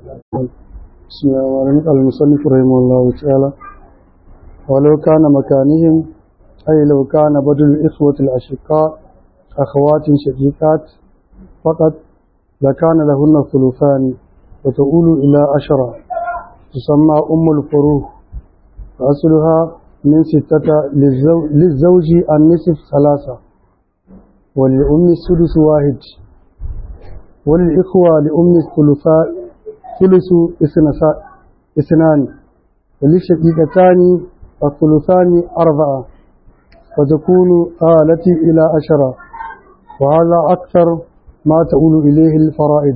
بسم الله الرحمن الرحيم المصنف رحمه الله تعالى ولو كان مكانهم أي لو كان بدل الإخوة الأشقاء أخوات شقيقات فقط لكان لهن ثلثان وتؤول إلى عشرة تسمى أم الفروه وأصلها من ستة للزوج, للزوج النصف ثلاثة وللأم السدس واحد وللإخوة لأم الثلثاء ثلث اثنان وللشقيقتان الثلثان أربعة وتكون آلتي إلى عشرة وهذا أكثر ما تؤول إليه الفرائض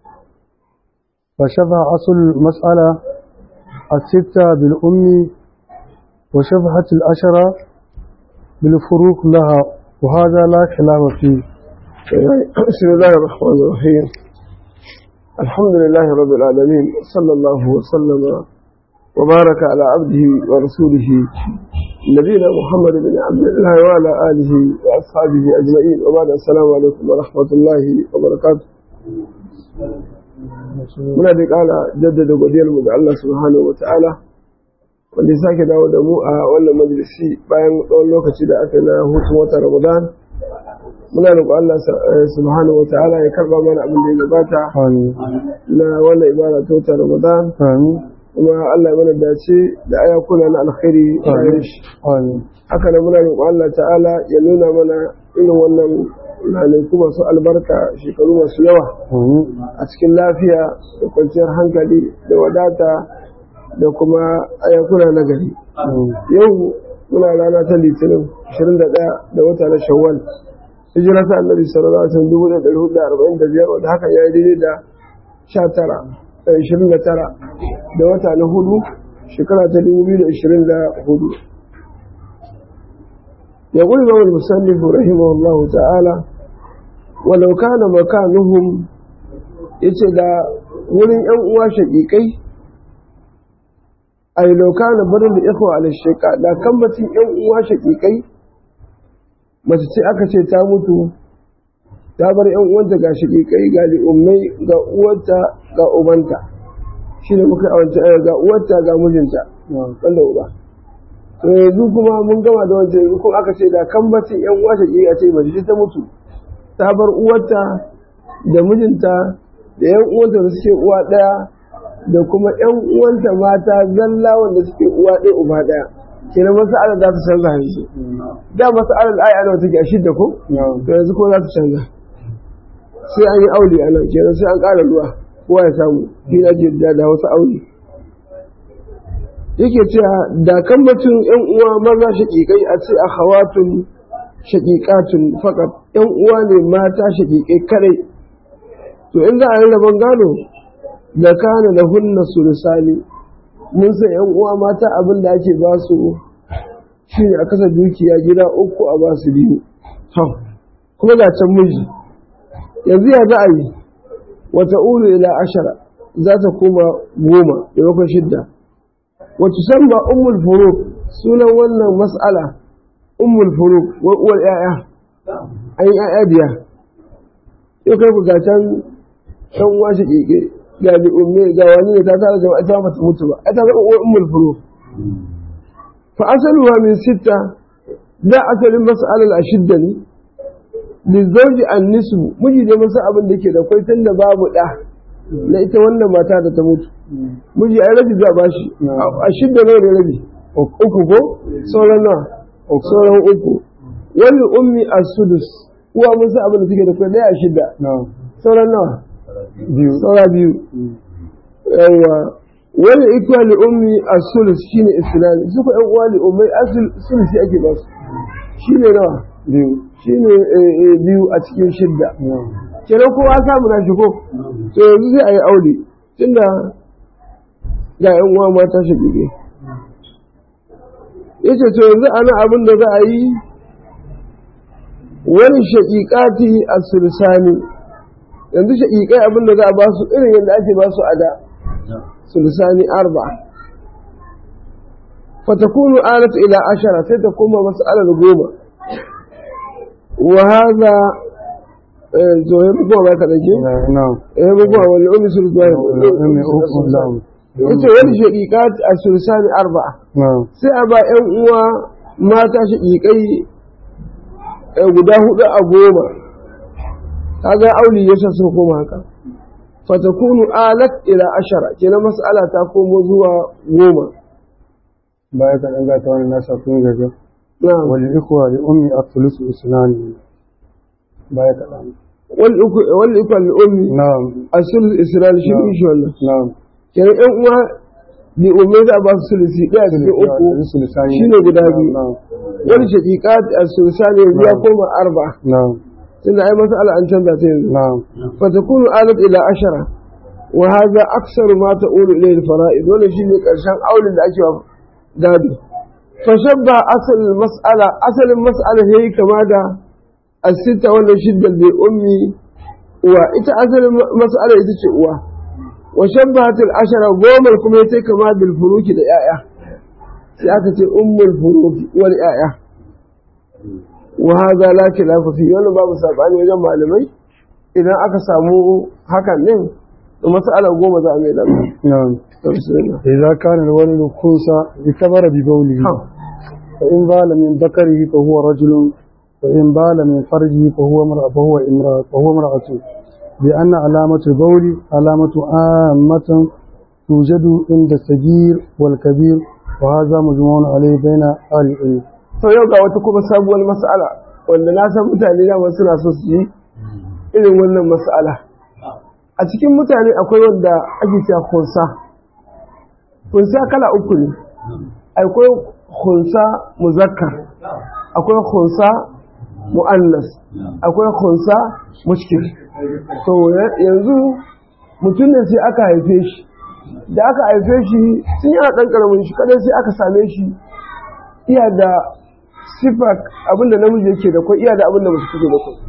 فشبه أصل المسألة الستة بالأم وشبهت العشرة بالفروق لها وهذا لا خلاف فيه بسم الله الرحمن الرحيم الحمد لله رب العالمين صلى الله وسلم وبارك على عبده ورسوله نبينا محمد بن عبد الله وعلى آله وأصحابه أجمعين وبعد السلام عليكم ورحمة الله وبركاته muna da ƙara jaddada godiyarmu ga Allah subhanahu wata'ala wanda ya sake dawo da mu a wannan majalisi bayan tsawon lokaci da aka na hutun wata Ramadan muna roƙo Allah subhanahu wata'ala ya karba mana abin da ya gabata na wannan ibada ta wata Ramadan kuma Allah ya mana dace da ayakuna na alkhairi bayan shi haka nan muna roƙo Allah ta'ala ya nuna mana irin wannan ranaku masu albarka shekaru masu yawa a cikin lafiya da kwanciyar hankali da wadata da kuma ayakuna na gari yau muna rana ta litinin 21 da wata na shawwal hijira ta annabi sallallahu alaihi wasallam 1445 wanda haka ya yi daidai da 19 29 da wata na hudu shekara ta 2024 يقول الإمام المسلم رحمه الله تعالى ولو كان مكانهم yace da wurin ‘yan uwa shaƙiƙai a yi lauka na barin da ikwa a sheka da kambacin ‘yan uwa shaƙiƙai mace ce aka ce ta mutu ta bar ‘yan uwanta ga shaƙiƙai ga li'ummai ga uwarta ga ubanta shi ne muka awance ga uwarta ga mijinta wanda uba to yanzu kuma mun gama da wancan yanzu kuma aka ce da kambacin ‘yan uwa shaƙiƙai a ce mace ce ta mutu ta bar uwarta da mijinta da ‘yan uwanta da suke uwa ɗaya da kuma ‘yan uwanta mata zalla wanda suke uwa ɗaya uba ɗaya kenan masa'alar za su canza yanzu da masa'alar ai ana take a shidda ko to yanzu ko za su canza sai an yi aure a nan kenan sai an ƙara ruwa kowa ya samu ina ce da wasu aure yake cewa da kan mutum ‘yan uwa maza shaƙiƙai a ce a hawatun shaƙiƙatun faƙat ‘yan uwa ne mata shaƙiƙai kadai to in za a yi rabon gado da kana da hunna sulusani mun san yan uwa mata abin da ake ba su shine a kasa dukiya gida uku a ba su biyu kuma ga can miji yanzu ya za a yi wata ulu ila ashara za ta koma goma maimakon shidda wacce san ba ummul furuk sunan wannan mas'ala ummul furuk wa uwar yaya an yi yaya biya yau kai ku ga can ɗan uwa shi ƙiƙe ga bi umme ga wani ne ta tara jama'a ta mata mutu ba ai ta zama uwar ummul furu fa asaluha min sitta da asalin mas'alal ashidda ne li zawji an nisbu miji da masa abin da ke da kai tunda babu da na ita wannan mata da ta mutu miji ai rabi za ba shi ashidda ne da rabi uku ko sauran nawa sauran uku wani ummi as-sudus uwa musa abin da take da kai daya ashidda sauran nawa biyu saura biyu yawa wani ikuwa li ummi a sulus shine islami suka yan uwa li ummai asul sulusi ake ba su shine nawa biyu shine biyu a cikin shidda kenan kowa samu na shi ko to yanzu sai a yi aure tunda ga yan uwa mata shi bige yace to yanzu ana abin da za a yi wani shaƙiƙati a sulusani yanzu shaƙiƙai abin da za a ba su irin yadda ake ba su a da sulusani arba fatakunu alatu ila ashara sai ta koma masu alal goma wa haza eh to ya bukuwa ba ka dake نعم eh bukuwa wal ummi sulus ba والأم أم نعم yace wani shaqiqat as-sulusani arba'a نعم sai a ba ƴan uwa mata shaqiqai eh, guda hudu a goma kaga auli yasa sun koma haka fatakunu alat ila ashara kenan mas'ala ta komo zuwa goma بايك الأنقى تواني الناس أكون جزا na'am والإخوة لأمي الثلث إسنان بايك الأنقى wal iku- wal ikal ummi نعم asul isra'il shi ne shi wannan نعم kenan ƴan uwa bi umme za a ba su sulusi ɗaya cikin uku shine guda biyu نعم wani shaqiqat as-sulusani yanzu ya koma arba'a نعم tunda ai mas'ala an canza ta yanzu نعم فتكون آلت إلى عشرة وهذا أكثر ما تقول إليه الفرائض ولا شيء كرشان أول اللي أجوا قادو فشبه أصل المسألة أصل المسألة هي كما دا الستة ولا شدة بأمي وإتا أصل المسألة إذا شئوا وشبهت العشرة قوم الكميتي كما بالفروك الآية سيأتي أم الفروك والآية وهذا لا خلاف فيه ولا باب سابعني وجمع malamai idan aka samu hakan din mas'ala goma za a mai da نعم إذا كان الولد خنثى اعتبر ببوله فإن بال من ذكره فهو رجل وإن بال من فرجه فهو امرأة فهو امرأة فهو امرأة لأن علامة البول علامة عامة توجد عند الصغير والكبير وهذا مجموع عليه بين أهل العلم. to yau ga wata kuma sabuwar mas'ala wanda na san mutane da wasu na so su yi irin wannan mas'ala a cikin mutane akwai wanda ake cewa khunsa khunsa kala uku ne akwai khunsa muzakkar akwai khunsa mu'annas akwai khunsa mushkil to ya- yanzu mutum ne sai aka haife shi da aka haife shi sun yana ɗan ƙaramin shi kadai sai aka same shi iya da sifa abinda namiji yake da kwai iya da abinda mace take da kwai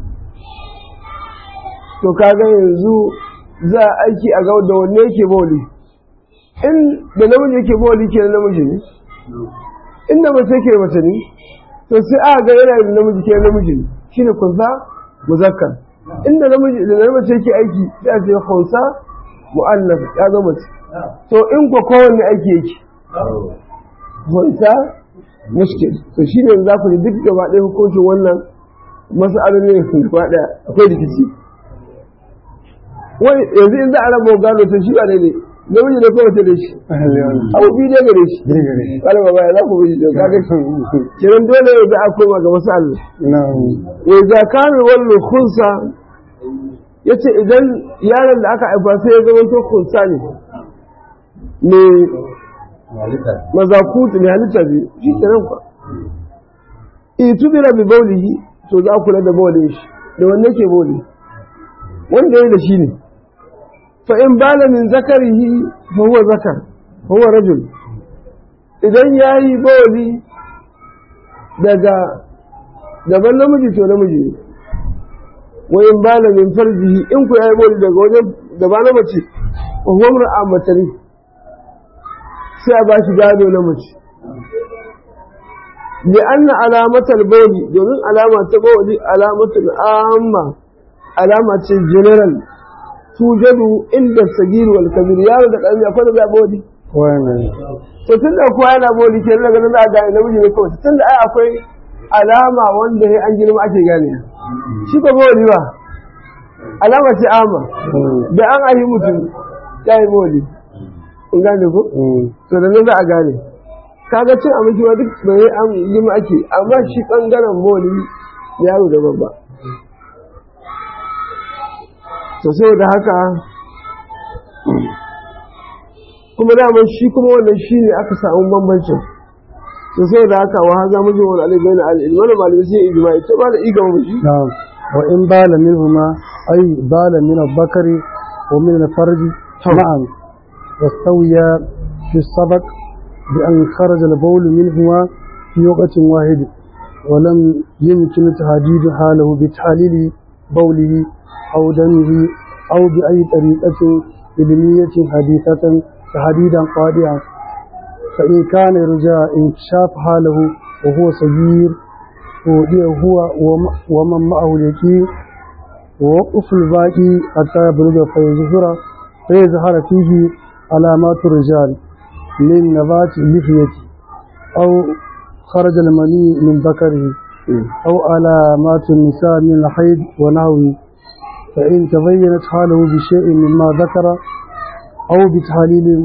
to kaga yanzu za a aiki a ga da wanne yake boli in da namiji yake boli ke da namiji ne in da mace yake mace ne to sai aka ga yana da namiji ke da namiji ne shine kunsa muzakkar inda namiji da namiji yake aiki sai a ce kunsa mu'annas ya zama mace to in ko kowanne aiki yake kunsa mushkil to shi ne za ku ji duk gaba ɗaya hukuncin wannan mas'alolin ne gaba ɗaya akwai rikici wai yanzu in za a raba gado to shi ba ne ne namiji ne ko mace da shi abu biyu ne gare shi wala ba baya za ku bi da kaga kiran dole yanzu a koma ga mas'al نعم wai za ka mai wannan khunsa yace idan yaron da aka haifa sai ya zama to khunsa ne me mazakutu ne halitta biyu shi kenan kwa itubira bi baulihi to za ku kula da baulin shi da wanne ke bauli wanda yayi da shi ne fa in bala min zakarihi fa huwa zakar fa huwa rajul idan yayi bauli daga daban namiji to namiji ne wa in bala min farjihi in ku yayi bauli daga wajen da ba na mace fa huwa mar'a matari sai a ba shi gado na mace da an na alamatar bauli domin alama ta bauli alamatar amma alama ce general tujadu inda sagiru wal kabir yaro da ƙarami akwai da za bauli wannan to tun da kowa yana bauli ke daga nan za a gane namiji ne kawai tun da ai akwai alama wanda ya an girma ake gane shi ko bauli ba alama ce amma da an ahi mutum ya yi bauli in gane ko to da nan za a gane kaga cin abinci ma duk bai an yi ma ake amma shi bangaren moli yaro da babba to sai da haka kuma daman shi kuma wannan shi ne aka samu bambancin to sai da haka wa haza mu wani alai bayan al'ilmi wani malamai sai ijma'i ta ba da iga mu shi نعم وإن بال منهما أي بال من الذكر ومن الفرج معا واستويا في السبق بأن خرج البول منهما في وقت واحد ولم يمكن تحديد حاله بتحليل بوله أو دمه أو بأي طريقة علمية حديثة تحديدا قاطعا فإن كان يرجى انكشاف حاله وهو صغير ودي هو وم- ومن معه اليقين ووقف الباقي حتى يبلغ فيظهر فيظهر فيه علامات الرجال من نبات اللحية أو خرج المني من ذكره أو علامات النساء من الحيض ونحوه فإن تبينت حاله بشيء مما ذكر أو بتحليل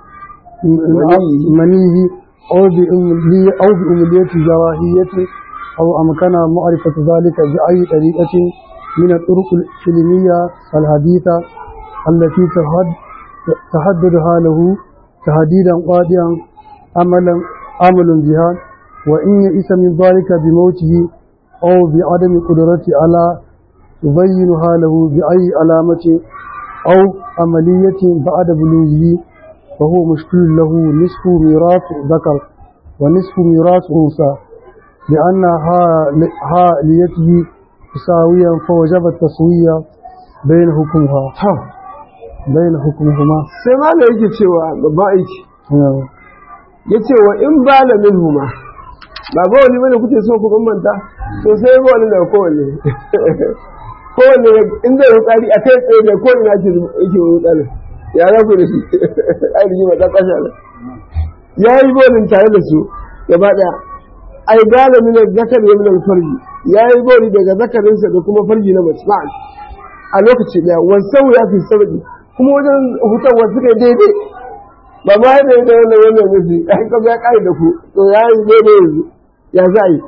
منيه أو بأملية أو بأملية جراحية أو أمكن معرفة ذلك بأي طريقة من الطرق العلمية الحديثة التي تحددها له تهديدا قاطعا عملا عمل بها وإن يئس من ذلك بموته أو بعدم قدرته على تبينها له بأي علامة أو عملية بعد بلوغه فهو مشكل له نصف ميراث ذكر ونصف ميراث أنثى لأن حاليته تساويا فوجب التسوية بين حكمها بين حكمهما sai ma da yake cewa babban aiki ya ce wa in ba da min huma ba ba wani bane kuke so ku bambanta to sai ba wani daga kowanne kowanne in zai rukari a kai tsaye da kowanne ake yake rukari ya za ku da shi ai da jima ta kwashe ala ya yi bolin tare da su gaba daya ai gane min zakar ya min farji ya yi boli daga zakarinsa da kuma farji na mace ma'an a lokaci daya wasan ya fi sarki kuma wajen hutarwa suka yi daidai ba ma yadda yadda wannan wannan musu ya yi ya kare da ku to ya yi daidai yanzu ya za yi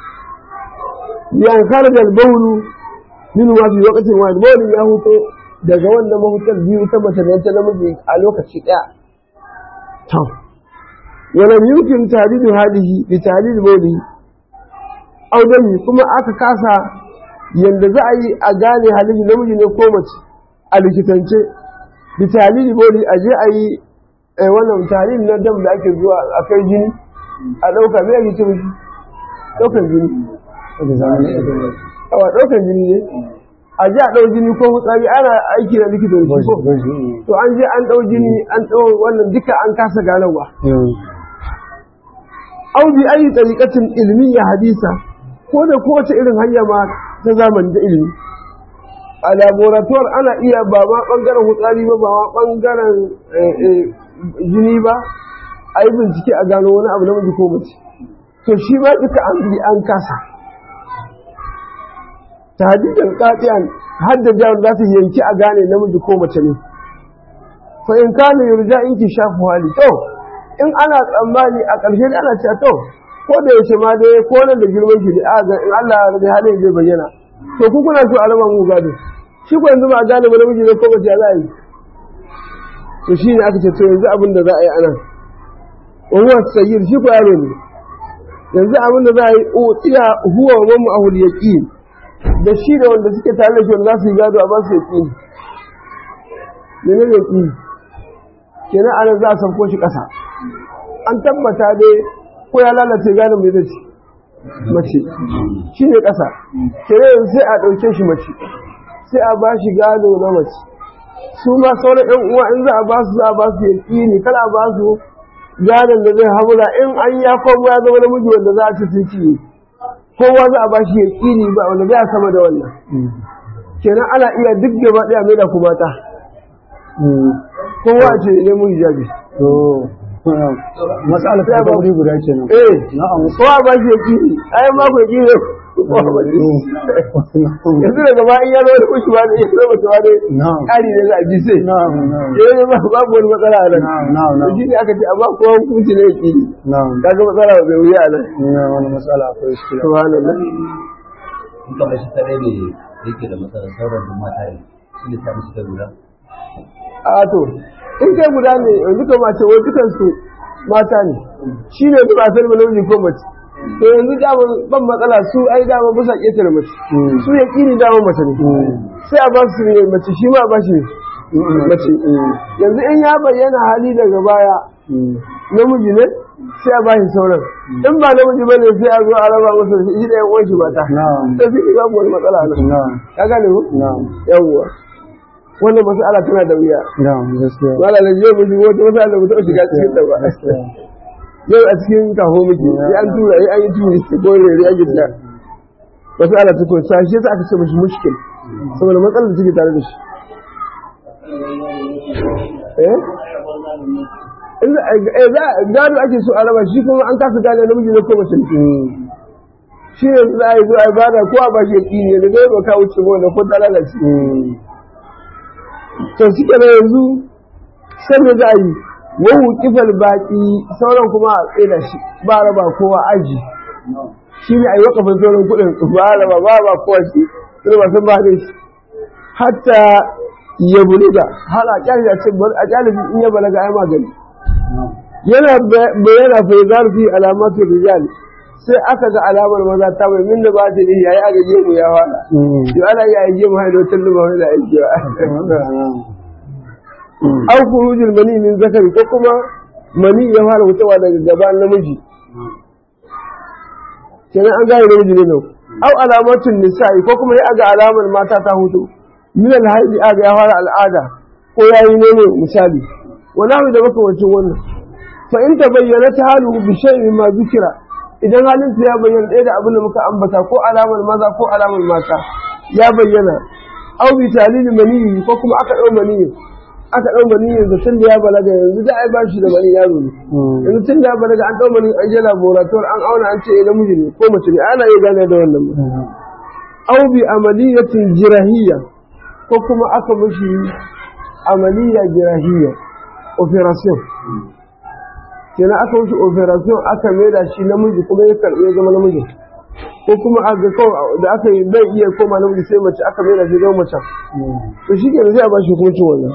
yan kare da baulu min ma fi lokacin wani baulu ya huto daga wannan mahutar biyu ta mace da ta namiji a lokaci daya to ولم يمكن تعديل هذه بتعديل بوله أو دمي kuma aka kasa yanda za a yi a gane halin namiji ne ko mace a likitance da talili boli a je a yi wannan talili na dam da ake zuwa a kai jini a ɗauka mai ake cire shi ɗaukan jini awa ɗaukan jini ne a je a ɗau jini ko hutsari ana aiki na likitan shi ko to an je an ɗau jini an ɗau wannan duka an kasa ganowa au bi ayi tariqatin ilmiya hadisa ko da kowace irin hanya ma ta zamani da ilimi a laborator ana iya ba ma bangaren hutsari ba ba ma bangaren jini ba a yi bincike a gano wani abu namiji ko mace to shi ma duka an bi an kasa tahdidan qati'an haddada za su yanki a gane namiji ko mace ne fa in kana yurja in ki shafu hali to in ana tsammani a ƙarshe da ana cewa to ko da yaushe ma dai ko nan da girman shi da ga in Allah ya rage halin zai bayyana to ku kuna so a raba mu gado shi ko yanzu ba a gane ba namiji ne ko mace za a yi to shi ne aka ce to yanzu abin da za a yi anan wa huwa sayyid shi ko yaro ne yanzu abin da za a yi utiya huwa wa mu ahul yaqin da shi da wanda suke tare da shi wanda za su yi gado a ba su yaqin ne ne yaqin kenan anan za a sauko shi ƙasa an tabbata dai ko ya lalace gane mai zai ci mace shi ne ƙasa kenan sai a ɗauke shi mace sai a ba shi gado na mace su ma sauran ƴan uwa in za a ba su za a ba su yaƙini kala a ba su gadon da zai hamura in an ya komo ya zama namiji wanda za a ci sun ci kowa za a ba shi yaƙini ba wanda zai sama da wannan kenan ana iya duk gaba ɗaya mai da kuma ta kowa ce ne mu hijabi matsala ta ba wuri guda kenan eh na'am kowa ba shi yaki ai ma ko yaki ne yanzu daga ba in ya zo da kushi ba ne ya zo mutu ba ne na'am kari ne za a ji sai na'am na'am eh ba babu wani matsala a nan na'am na'am na'am shi ne aka ce amma kowa hukunci ne yaki na'am kaga matsala ba bai wuya a nan ina wani matsala akwai shi subhanallah in kamar shi kadai ne yake da matsalar sauran duk mata ne shi ne ta musu ta lura a to in kai guda ne yanzu ka mace wai dukansu mata ne shi ne ba a sani ba namiji ko mace to yanzu dama ban matsala su ai dama ba sa ƙetare mace su ya ƙini dama mace ne sai a ba su ne mace shi ma a ba shi ne mace yanzu in ya bayyana hali daga baya namiji ne sai a ba shi sauran in ba namiji ba ne sai a zo a raba masa shi da yan uwan shi mata na'am sai su babu wani matsala nan na'am ka gane ko na'am yawwa wannan mas'ala tana da wuya na'am gaskiya wala da yau mushi wata wata da mutum shiga cikin ta ba yau a cikin kaho muke sai an tura sai an yi turi ko rere ake ta wasu ala ta kun sashi yasa aka ce mushi mushkil saboda matsalar da take tare da shi eh in za eh, za gado ake so a raba shi kuma an kasa gane namiji ne ko mace ne shi ne za a yi zo a yi bada ko a ba shi yaki ne da gaiba ka wuce ba wanda ko ta lalace to shi ke yanzu sai da za a yi wahu kifal baki sauran kuma a tsira shi ba raba kowa aji shi ne a yi wakafin sauran kuɗin ba raba ba ba kowa shi sai ba san ba da shi hatta ya buluga har a kyale a ce a kyale in ya balaga ai magani yana bayyana fa yazar fi alamatu rijal sai aka ga alamar maza ta mai min da ba ta yi yayi aka je mu ya fara to ana yi aje mu haido tun da ba wani da aiki ba au khurujul mani min zakari ko kuma mani ya fara fitowa daga gaban namiji kenan an gane namiji ne nau au alamatun nisa'i ko kuma ya ga alamar mata ta hutu min alhaidi aga ya fara al'ada ko yayi ne misali wani abu da makamancin wannan fa in tabayyana ta halu bi shay'in ma zikira idan halin ya bayyana ɗaya da abin da muka ambata ko alamar maza ko alamar mata ya bayyana au bi talil maniyi ko kuma aka dau maniyi aka dau maniyi da tun da ya balaga yanzu da ai bashi da maniyi yaro ne yanzu tun da ya balaga an dau maniyi an je laboratoire an auna an ce eh namiji ne ko mace ne ana iya gane da wannan au bi amaliyatin jirahiyya ko kuma aka mishi amaliya jirahiyya operation kenan aka wuce operation aka maida shi namiji kuma ya karɓi ya zama namiji ko kuma a ga kawai da aka yi bai iya koma namiji sai mace aka maida shi zama mace to shi kenan sai a ba shi hukuncin wannan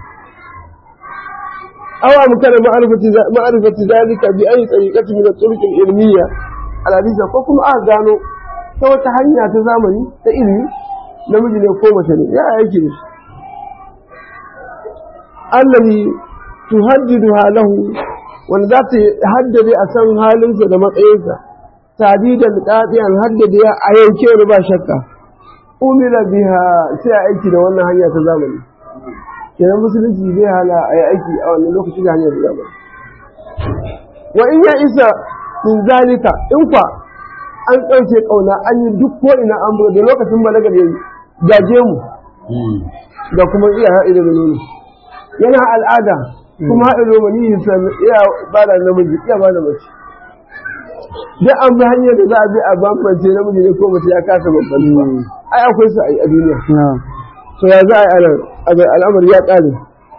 awa mutane ma'arifati zalika bi ayi tsariƙati min turuq ilmiya al ko kuma aka gano ta wata hanya ta zamani ta ilimi namiji ne ko mace ne ya aiki da shi allazi tuhaddidu halahu wanda za ta haddade a san halinsa da matsayinsa tadidan qadiyan haddade a yanke wani ba shakka umila biha sai a aiki da wannan hanya ta zamani kenan musulunci zai hala a yi aiki a wannan lokaci da hanyar zamani wa in ya isa min zalika in kwa an ɗauke ƙauna an yi duk ko ina an buga da lokacin balagar yayi gaje mu da kuma iya haɗe da nono yana al'ada kuma haɗe da mani iya ba da namiji iya ba da mace duk an bi hanyar da za a bi a bambance namiji ne ko mace ya kasa babban ai akwai su a duniya so ya za a yi al'amari ya ƙare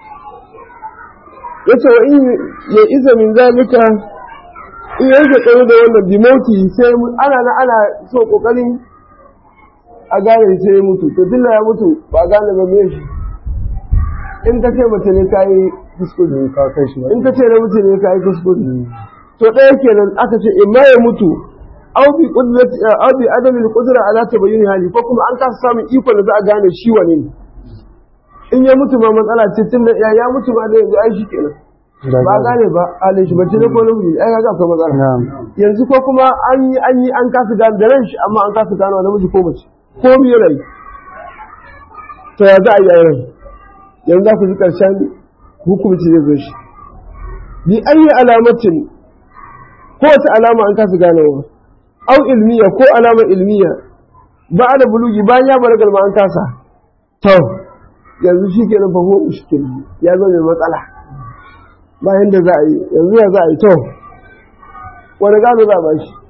ya ce wa in ya isa min zalika in yanke tsaye da wannan dimoti sai ana na ana so ƙoƙarin a gane sai ya mutu to dilla ya mutu ba gane ba me shi in ka ce mace ne ka yi kuskure in ka ce namiji ne ka yi kuskure to ɗaya kenan aka ce in ma ya mutu aw bi qudrati aw bi adami al-qudra ala tabayyun hali ko kuma an kasa samun iko da za a gane shi wane ne in ya mutu ba matsala ce tun da ya mutu ba da yanzu ai shi kenan ba gane ba halin shi bace ne ko namiji ai kaga akwai matsala yanzu ko kuma an yi an yi an kasa gane da ran shi amma an kasa gane namiji ko mace ko me rai to ya za a yi rai yanzu za ku ji karshen hukunci zai zo shi bi ayi alamatin ko wata alama an kasa ganewa au ilmiya ko alama ilmiya ba da bulugi bayan ya balaga ma an kasa to yanzu shi ke nan fahimu mushkil ya zo mai matsala bayan da za a yi yanzu ya za a yi to wani gano za a ba shi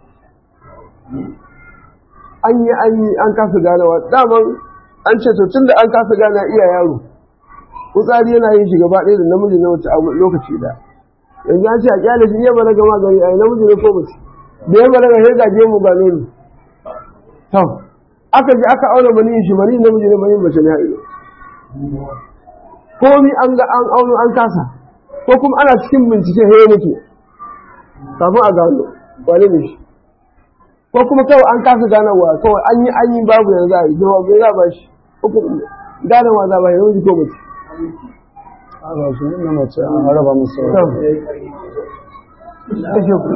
an yi an yi an kasa ganawa daman an ce to tun da an kasa gana iya yaro kutsari yana yin shi gaba ɗaya da namiji na wata lokaci da yanzu an ce a kyale shi iya balaga magani a yi namiji ne ko mace da ya balaga sai gaje mu gano ni to aka ji aka auna mani shi mani namiji ne mani mace ne haɗe komi an ga an auno an kasa ko kuma ana cikin bincike sai ya mutu kafin a gano wani ne shi ko kuma kawai an kasa ganawa kawai an yi an yi babu yanzu a yi jawa bai za ba shi ganawa za ba yi namiji ko mace Ana su na mace an raba musu kashe ku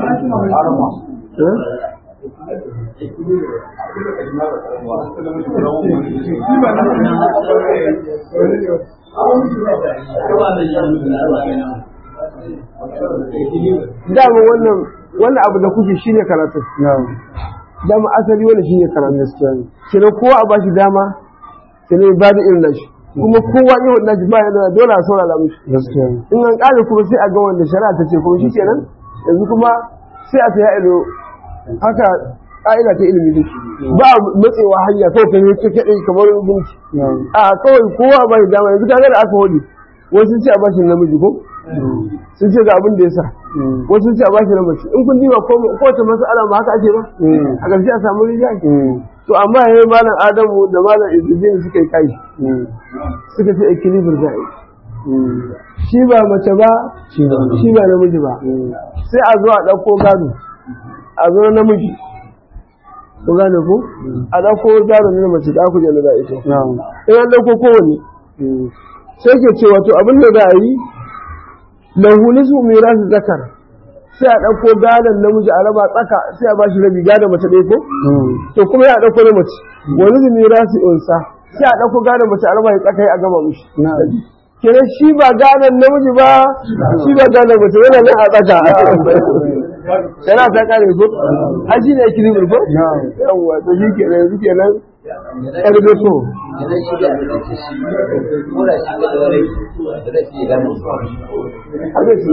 dama wannan wannan abu da kuke shine karatu dama asali wannan shine karatu kenan kowa a bashi dama sai ne ba da irin nashi kuma kowa yi wadda nashi ba yana dole a saurara mishi gaskiya in an ƙare kuma sai a ga wanda shari'a ta ce kuma shi kenan yanzu kuma sai a ta ilo haka ƙa'ida ta ilimi ne ba a matsewa hanya kawai ka yi kaɗai kamar gunki na'am a kawai kowa ba shi dama yanzu kaga da aka hodi wasu sun ce a bashi namiji ko sun ce ga abin da ya sa Mm. wasu sun ce a bashi na mace in kun diba ko kowace mas'ala ba haka ake ba Mm. a ƙarshe a samu rijiyar Mm. to amma yayin malam adamu da malam izudin suka yi kai Mm. suka ce equilibrium za a yi Mm. shi ba mace ba Shi ba. shi ba namiji ba Mm. sai a zo a ɗauko gado a zo namiji ku gane ku a ɗauko gado na mace da aku jana da ita na'am in an ɗauko kowane Mm. sai ke cewa to abin da za a yi lahu nisu mirasu zakar sai a ɗauko gadon namiji a raba tsaka sai a bashi rabi gadon mace ɗaya ko Mm. to kuma ya ɗauko na mace wani su mirasu unsa sai a ɗauko gadon mace a raba ya tsaka a gama mushi na'am kenan shi ba gadon namiji ba shi ba gadon mace yana nan a tsaka yana ta kare ko a shi ne equilibrium ko Na'am. yawwa to shi kenan yanzu kenan yar beto idan shi da da ce shi ko da shi da wani da zai ci gani haka shi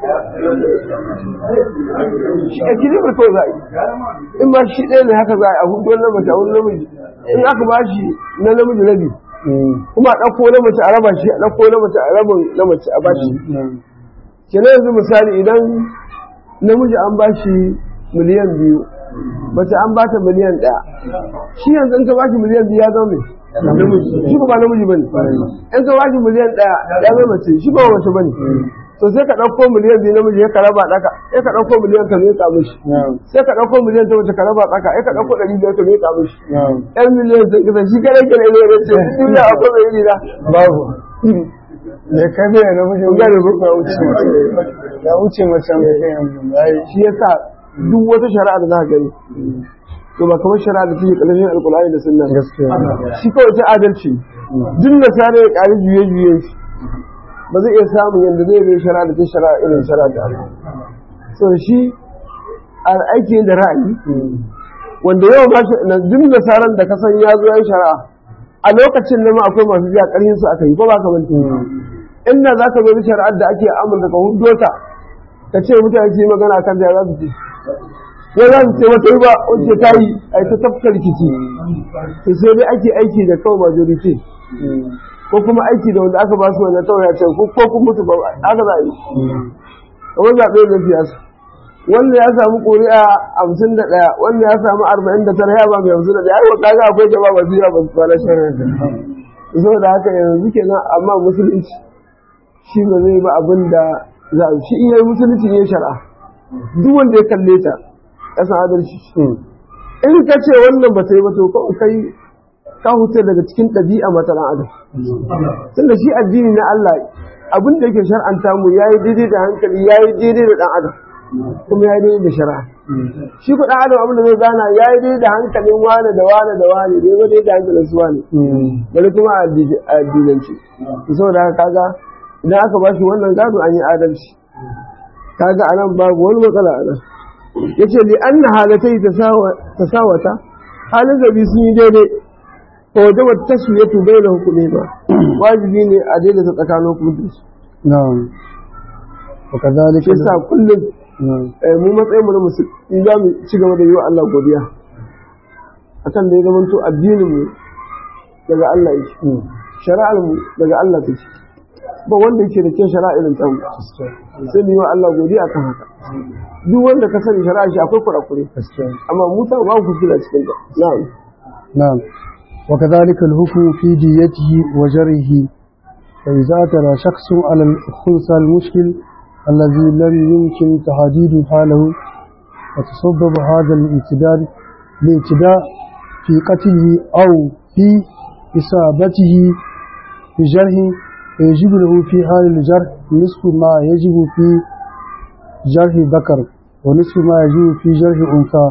shi equilibrium to za a yi in ma shi ɗaya ne haka za a yi a hudu wani mace a wani namiji in aka ba shi na namiji rabi Mm. kuma a ɗauko na mace a raba shi a ɗauko na mace a raba na mace a ba shi Na'am. kenan yanzu misali idan namiji an ba shi miliyan biyu mace an ba ta miliyan ɗaya shi yanzu in ka ba shi miliyan biyu ya zama mai namiji shi ba namiji bane in ka ba shi miliyan ɗaya ya zama mace shi ba mace bane to sai ka ɗauko miliyan biyu namiji ya ka raba ɗaka sai ka ɗauko miliyan ka miƙa mishi Na'am. sai ka ɗauko miliyan ta mace ka raba ɗaka sai ka ɗauko ɗari biyar ka miƙa mishi Na'am. ɗan miliyan sun kisa shi kare kare ne ya ce duniya akwai mai iri na Babu. Da ka biya na mijin gane ko? ya wuce ya wuce macen da kai yanzu ya yi shi yasa duk wata shari'a da za ka gani to ba kamar shari'a da take ƙarshen alƙulani da sunna ba. gaskiya shi kawai ta adalci duk da sare ya ƙari juye juye shi ba zai iya samun yadda zai bai shari'a da ta shari'a irin shari'a da Allah so shi a aiki da ra'ayi wanda yau ba shi na duk da saran da ka san ya zo ya shari'a a lokacin nan ma akwai masu biya ƙarfin su aka yi ko ba ka bane inda za ka zo da shari'ar da ake amurka ka hudo ta ka ce mutane su yi magana kan da za su ce ya za su ce wata yi ba wacce ta yi a yi ta tafka rikici to sai dai ake aiki da kawai majority ko kuma aiki da wanda aka ba su wanda kawai ya ce ko ko kuma mutu ba aka za a yi kamar zaɓe da siyasa wanda ya samu ƙuri'a hamsin da ɗaya wanda ya samu arba'in da tara ya ba mai hamsin da ɗaya ai kaga akwai jama'a ba su yi ba su kwana shirin saboda haka yanzu kenan amma musulunci shi ba zai ba abin da za a shi iya musulunci ne shari'a duk wanda ya kalle ta ƙasa adalci in ka ce wannan ba ta yi ba to kawai kai ka huce daga cikin ɗabi'a mata ɗan adam tunda shi addini na Allah abin da yake shar'anta mu yayi daidai da hankali yayi daidai da ɗan adam kuma yayi daidai da shari'a shi ko ɗan adam abin da zai gana yayi daidai da hankalin wane da wane da wane bai ba daidai da hankalin su wane bari kuma a addinanci saboda haka kaga idan aka ba shi wannan gado an yi adalci kaga anan babu wani matsala anan yace li anna halatai tasawata halin zabi sun yi daidai fa wajaba taswiyatu bayna hukumima wajibi ne a daidaita tsakanin hukumin su na'am wa kadhalika shi yasa kullum na'am eh, mu matsayin mu na musulmi za mu ci gaba da yi wa Allah godiya akan da ya zama to addinin mu daga Allah yake shari'ar mu daga Allah take ba wanda yake da ke shari'a irin ta mu sai mu yi wa Allah godiya akan haka duk wanda ka sani shari'a shi akwai kurakure gaskiya amma mu ta ba ku kula cikin ta na'am نعم وكذلك الحكم في ديته وجره فإذا ترى شخص على الخلص المشكل الذي لم يمكن تحديد حاله وتسبب هذا الامتداد الامتداء في قتله أو في إصابته بجرح فيجب له في حال الجرح نصف ما يجب في جرح ذكر ونصف ما يجب في جرح أنثى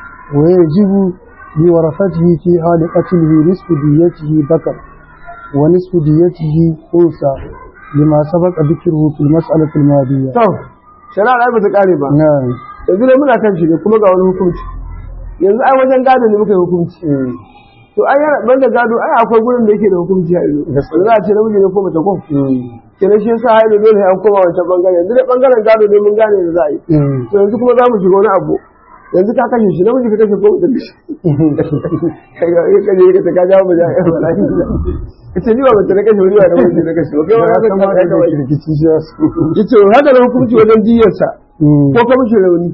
ويجب لورثته في حال قتله نصف ديته ذكر ونصف ديته أنثى لما سبق ذكره في المسألة الماضية to shari'a ai ba ta kare ba نعم yanzu ne muna kan shi ne kuma ga wani hukunci yanzu ai wajen gado ne muka yi hukunci to ai yana banda gado ai akwai gurin da yake da hukunci hailu Gaskiya. za a ce namiji ne ko mace ko kenan shi yasa hailu dole sai an koma wancan bangare yanzu da bangaren gado ne mun gane da za a yi to yanzu kuma za mu shiga wani abu yanzu ka kashe shi namiji ka kashe ko da kashe kai ga ka je ka ka jawo mu ja ai wallahi ka ce ni ba mace na kashe wani ba da namiji na kashe ba kai ya ma ka kamata ka da ka kirkici shi ya su yace haka da hukunci wajen diyarsa ko ka mishi rauni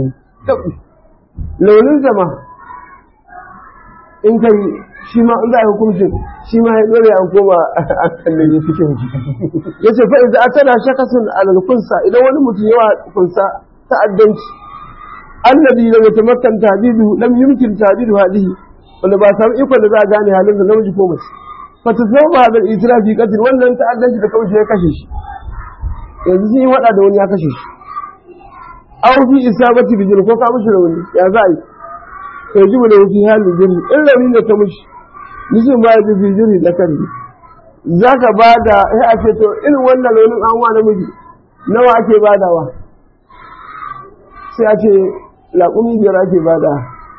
launin sama in kai shi ma in za a yi hukuncin shi ma ya dole an koma a kallon ya cikin ya ce fa'iza a tana shakasun alalkunsa idan wani mutum yawa kunsa ta'addanci annabi lam yatamakkan tabidu lam yumkin tabidu hadihi wanda ba samu ikon da za a gane halin da namiji ko mace fa tasawwa hadal itirafi qatl wannan ta'addanci da kawai ya kashe shi yanzu sun yi wada da wani ya kashe shi aw fi isabati bijil ko ka mishi rauni ya za a yi to ji da fi halin jiri in rauni da ta mishi mijin ba ya fi jiri da kan za ka ba da ya a ce to irin wannan raunin an wa namiji nawa ake badawa sai a ce laƙumi biyar ake bada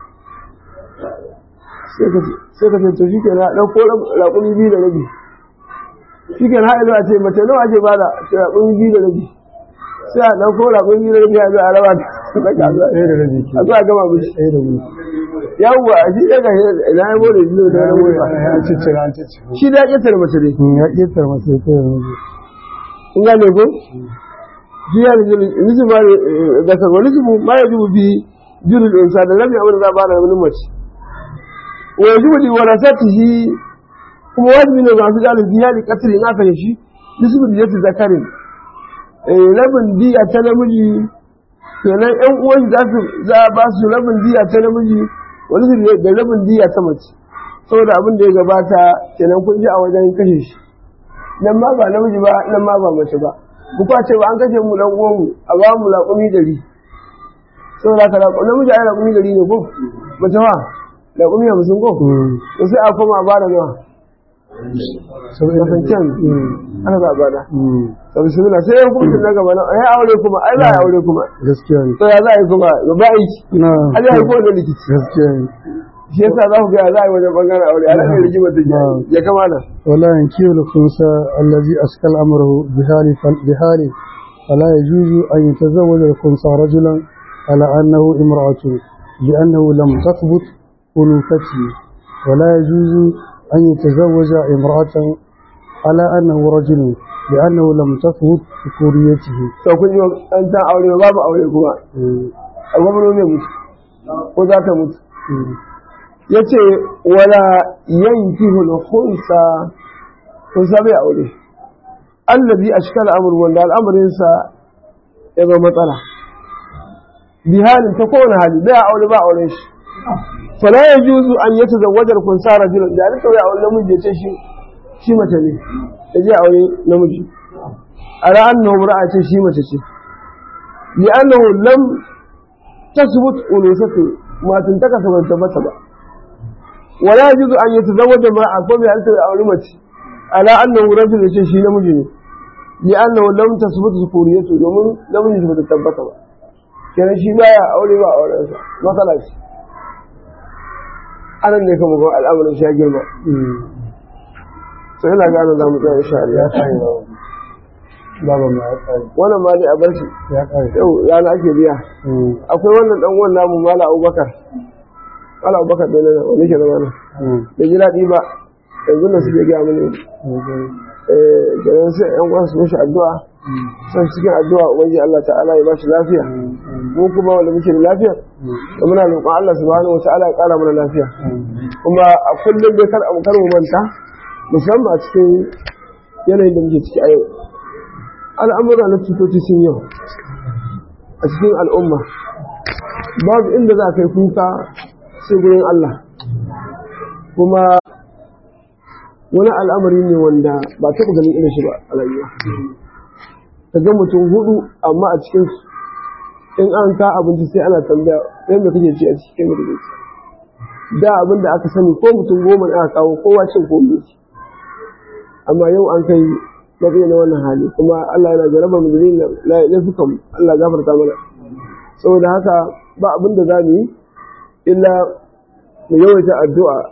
sai ka ce to shi ke na ɗauko laƙumi biyu da rabi shi ke na haɗu a ce mace nawa ake bada ce laƙumi biyu da rabi sai a ɗauko laƙumi biyu da rabi a zo a raba ta kasuwa ɗaya da rabi ke a zo a gama mishi ɗaya da rabi yawwa shi ɗaya ga ina ya more biyu da ya wani wuce ba ya ciccira an ciccira shi da ya ƙetare mace ne ya ƙetar masu ya kai yanzu kun gane ko shi ya nisi ma da kan wani jibu ma ya jibu bi jirul insa da lam ya'muru za ba da wani mace wa yajibu li warasatihi kuma wajibi ne masu galin biya li qatl in aka yi shi nisbu bi yati zakarin eh rabin diya ta namiji kenan ƴan uwan za su za a ba su rabin diya ta namiji wani su da rabin diya ta mace saboda abin da ya gabata kenan kun ji a wajen kashe shi nan ma ba namiji ba nan ma ba mace ba ku kwace ba an kashe mu dan uwan mu a ba mu laƙumi dari saboda ka laƙumi namiji ai laƙumi dari ne ko mace ma laƙumi hamsin ko to sai a koma a bada nawa kasancen ana za a bada to bismillah sai ya hukunci na gaba na ai aure kuma ai za a yi aure kuma gaskiya ne to ya za a yi kuma ba aiki na ai ya yi ko da likici gaskiya ne shi yasa za ku ga za a yi wajen bangaren aure a nan rigimar da ya kamata ولا ينكر الخنثى الذي أشكل أمره بحال بحال فلا يجوز أن يتزوج الخنثى رجلا على أنه امرأة لأنه لم تثبت أنوثته ولا يجوز أن يتزوج امرأة على أنه رجل لأنه لم تثبت ذكوريته to kun yi an ta aure babu aure kuma a gwamnati ne mutu ko za ta mutu ya ce wala yanki hulhunsa kunsa bai aure allazi ashkal amur wanda al'amarinsa ya zama matsala bi halin ta kowane hali bai aure ba auren shi fala ya juzu an yi tazawwajar kunsa rajulun da rika ya aure namiji ya ce shi shi mace ne ya je aure namiji a ra'an na mura'a ce shi mace ce li annahu lam tasbut unusatu matan ta kasa ban tabbata ba ولا يجوز أن يتزوج امرأة قوم أنت أولمت على أنه رجل يشي شيء نمجن لأنه لم تثبت ذكوريته ومن لم يثبت التبتة كان شيء لا أولي ما أولي ما خلاص أنا نكم أقول الأمر شيء جرما سهلا قالوا لا متى إن شاء الله بابا ما يقال وانا ما دي أبرشي يقال yau rana ake biya akwai wannan dan uwan namu mala abubakar mala abubakar da nan wani ke zama nan bai ji daɗi ba yanzu da suke gaya mini kenan sai yan uwan su mishi addu'a san cikin addu'a ubangiji Allah ta'ala ya bashi lafiya mu kuma wanda muke da lafiya da muna roƙon Allah subhanahu wata'ala ya ƙara mana lafiya kuma a kullum dai kar kar mu manta musamman a cikin yanayin da muke ciki a yau al'amura na cutoci sun yau a cikin al'umma babu inda za ka yi kuka sai gurin Allah kuma wani al'amari ne wanda ba taɓa ganin irin shi ba a rayuwa ka ga mutum hudu amma a cikin su in an ka abinci sai ana tambaya ɗaya mai kake ci a cikin mai kake ci da abin da aka sani ko mutum goma ne aka kawo kowa cin ko ci amma yau an kai matsayi na wannan hali kuma Allah yana jaraba mu da laifukan Allah gafarta mana saboda haka ba abin da za mu yi illa mu yawaita addu'a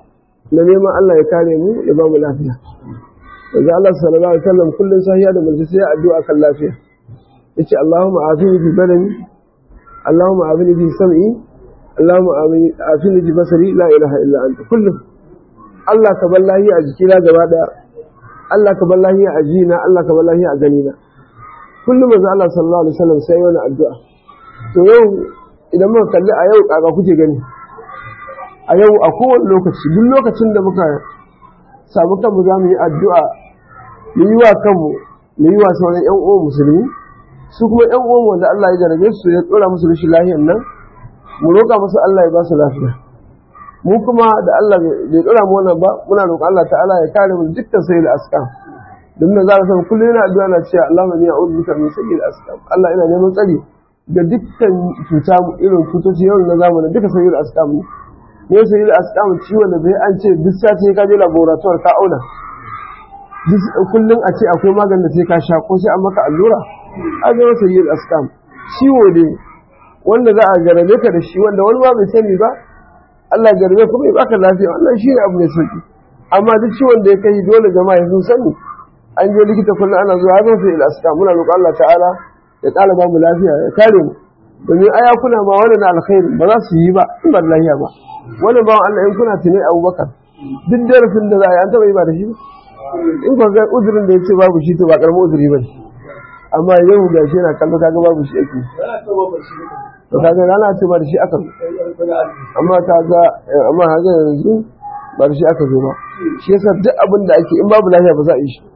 na neman Allah ya kare mu ya ba mu lafiya yanzu Allah sallallahu alaihi wasallam kullun sahiya da mulki sai addu'a kan lafiya yace Allahumma afini fi badani Allahumma afini fi sam'i Allahumma afini fi basari la ilaha illa anta kullum Allah ka bar lahiya a jikina gaba daya Allah ka bar lahiya a jina Allah ka bar lahiya a ganina kullum manzo Allah sallallahu alaihi wasallam sai wani addu'a to yau idan muka kalli a yau kaga kuke gani a yau a kowane lokaci duk lokacin da muka samu kanmu za mu yi addu'a mu yi wa kanmu mu yi wa sauran ‘yan uwan musulmi su kuma ‘yan uwan wanda Allah ya jarabe su ya tsora musu rashin lahiyar nan mu roƙa musu Allah ya ba su lafiya mu kuma da Allah bai tsora mu wannan ba muna roƙa Allah ta'ala ya kare mu dukkan sai da askam don da za ka san kullum yana addu'a na cewa Allah ne ya uzu bika min sayyid askam Allah ina neman tsari da dukkan cuta irin cutoci yau na zamanin duka sayyid askam ne ne sai da asƙamu ciwon da bai an ce duk sati ka je laboratoire ka auna kullum a ce akwai maganin da sai ka sha ko sai an maka allura a ga wata yi asƙam ciwo ne wanda za a jarabe ka da shi wanda wani ma bai sani ba Allah jarabe kuma ya baka lafiya wannan shi ne abu mai sauki amma duk ciwon da ya kai dole jama'a sun sani an je likita kullum ana zuwa har sai da asƙam muna roƙon Allah ta'ala ya ƙara ba mu lafiya ya kare mu domin ayakuna ma wannan alkhairi ba za su yi ba in ba lafiya ba wani bawan Allah in kuna tuni abubakar duk darasin da za a yi an taɓa yi ba da shi in ba ga uzurin da ya ce babu shi to ba karamin uzuri ba ne amma yau ga shi yana kallo kaga babu shi ake to kaga rana ce ba da shi aka zo amma kaga amma kaga yanzu ba da shi aka zo ba shi yasa duk abin da ake in babu lafiya ba za a yi shi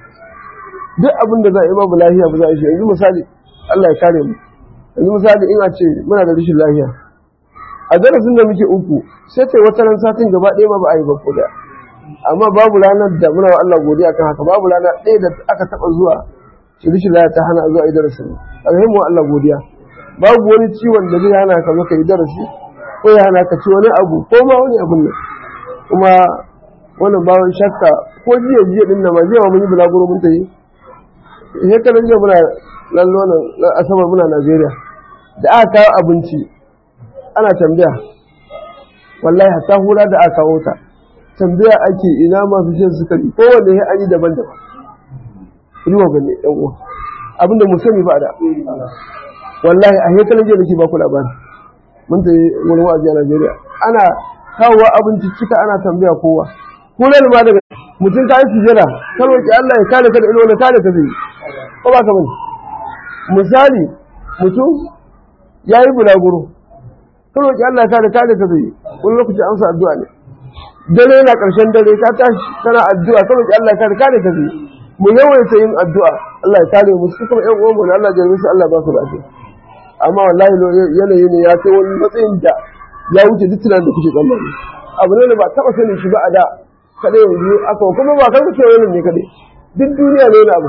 duk abin da za a yi babu lafiya ba za a yi shi yanzu misali Allah ya kare mu yanzu misali in a ce muna da rashin lafiya a darasin da muke uku sai ce wata ran satin gaba ɗaya ma ba a yi ba ko da amma babu ranar da muna wa Allah godiya kan haka babu rana ɗaya da aka taɓa zuwa shirishi laya ta hana zuwa yi darasin alhimu wa Allah godiya babu wani ciwon da zai hana ka zo ka yi darasi ko ya hana ka ci wani abu ko ma wani abun nan kuma wannan bawon shakka ko jiya jiya din nan ma jiya mun yi bulaguro mun tayi shekaran jiya muna lallo nan asabar muna Najeriya da aka kawo abinci ana tambaya wallahi hatta hura da aka kawo ta tambaya ake ina masu shan sukari ko wanda ya ani daban daban ruwa bane yan uwa abinda mu sani ba da wallahi a hekalan jiya nake ba ku labari mun ta wurin wa'azi a Najeriya ana kawo abinci cika ana tambaya kowa kullum ma daga mutum ka yi sujada ka roki Allah ya kare ka da ilo da kare ka zai ko ba ka bane misali mutum ya yi bulaguro ka roki Allah ya kare kare ka zai wani lokaci amsa addu'a ne dare na ƙarshen dare ka tashi kana addu'a ka roki Allah ya kare kare ka zai mu yawaita yin addu'a Allah ya kare mu su kuma ƴan uwan mu Allah ya jarbe su Allah ba su lafiya amma wallahi yanayi ne ya kai wani matsayin da ya wuce duk tunanin da kuke tsammani abu ne da ba taɓa sanin shi ba a da kadai yanzu aka kuma ba kan kace wannan ne kadai duk duniya ne na abu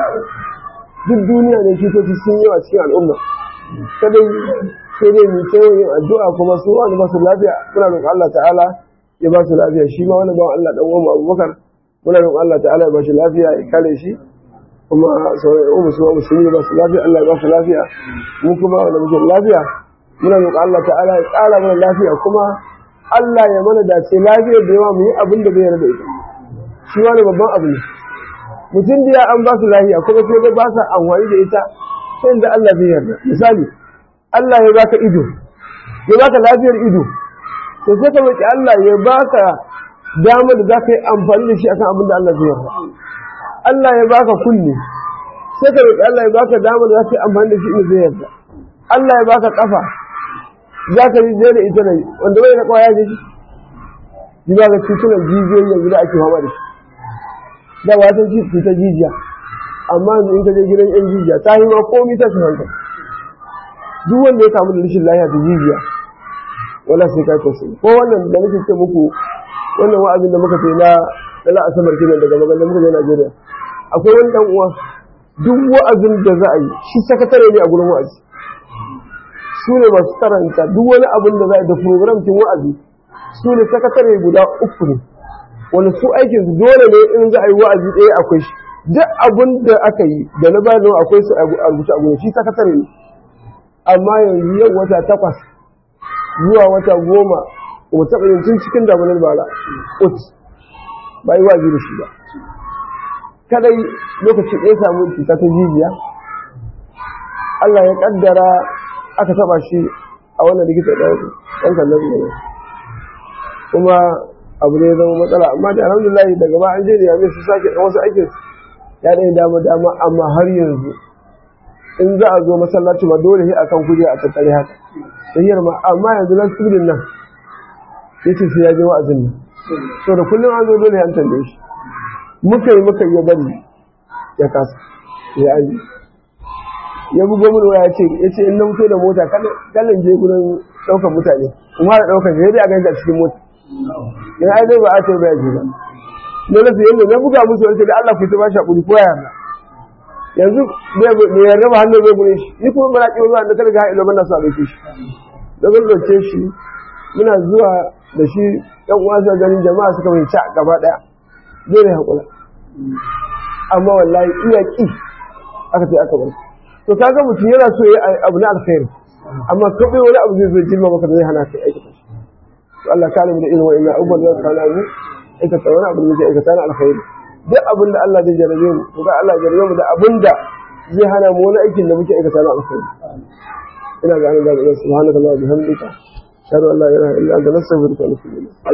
duk duniya ne cutoci sun yi a cikin al'umma kadai sai dai mu kai yin addu'a kuma su wani ba su lafiya muna roƙon Allah ta'ala ya ba su lafiya shi ma wani bawan Allah dan uwan Abubakar muna roƙon Allah ta'ala ya ba shi lafiya ya kare shi kuma sauran yan umu suwa musulmi ba su lafiya Allah ya ba su lafiya mu kuma wanda muke lafiya muna roƙon Allah ta'ala ya ƙara mana lafiya kuma Allah ya mana dace lafiyar da yawa mu yi abin da bai yarda ita shi wani babban abu ne mutum da ya an ba su lafiya kuma sai ba sa amfani da ita sai da Allah bai yarda misali Allah ya baka ido ya baka lafiyar ido to sai ka roki Allah ya baka damar da zaka yi amfani da shi akan abin da Allah zai yarda Allah ya baka kunne sai ka roki Allah ya baka damar da zaka yi amfani da shi in zai yarda Allah ya baka kafa za ka yi da ita ne wanda bai na kwaya da shi ji ba ga cutunan jijiyoyi yanzu da ake fama da shi da wata cutar jijiya amma yanzu in ka je gidan yan jijiya ta yi ma komi ta shi hankali duk wanda ya kamu da rashin lafiya ta jijiya wala sai ka tausayi ko wannan da nake ce muku wannan wa'azin da muka ce na na la'asamar kenan daga maganar muka je Najeriya akwai wani dan uwa duk wa'azin da za a yi shi sakatare ne a gurin wa'azi su ne masu karanta duk wani abin da za a yi da program kin wa'azi su ne sakatare guda uku ne wani su aikin su dole ne in za a yi wa'azi ɗaya akwai shi duk abin da aka yi da na bayan akwai su a rubuce a gurin shi sakatare ne amma yanzu yau wata takwas zuwa wata goma kuma taɓa yin tun cikin damunar bara ut ba yi wazi da shi ba kadai lokaci ɗaya samu cuta ta jijiya Allah ya kaddara aka taɓa shi a wannan likita ɗan kallon ne kuma abu ne zama matsala amma da alhamdulillah daga ba an je da yame su sake ɗan wasu aikin ya ɗaya dama dama amma har yanzu in za a zo masallaci ma dole sai akan kuje a tattare haka tahiyar ma amma yanzu nan tsibirin nan yace sai ya je wa'azin nan to da kullum an zo dole an tambaye shi muka yi muka yi bari ya kasa ya yi ya bugo mun waya ce yace in na fito da mota kallon je gurin daukar mutane kuma da daukar shi dai a ganta cikin mota in ai dai ba a ce ba ya ji ba ne na yanda na buga musu wani da Allah ku ta bashi hakuri ko ya yanzu bai yarda ba hannun zai gure shi ni kuma bana ƙi zuwa da kada ga ilo bana so a ɗauke shi da zan ɗauke shi muna zuwa da shi ɗan uwa suka ganin jama'a suka mai ca gaba ɗaya dole haƙura amma wallahi iya ƙi aka ce aka bar to kaga mutum yana so ya yi abu na alkhairi amma kawai wani abu zai zo jirma maka zai hana kai aikata shi to Allah kare mu da irin wa'annan abubuwan da kana mu aikata wani abu da muke aikata na alkhairi duk abin da Allah zai jarabe mu to ga Allah ya jarabe mu da abin da zai hana mu wani aikin da muke aikata na alkhairi ina ga an ga subhanallahi wa bihamdika ashhadu an la ilaha illa anta nastaghfiruka wa natubu ilayk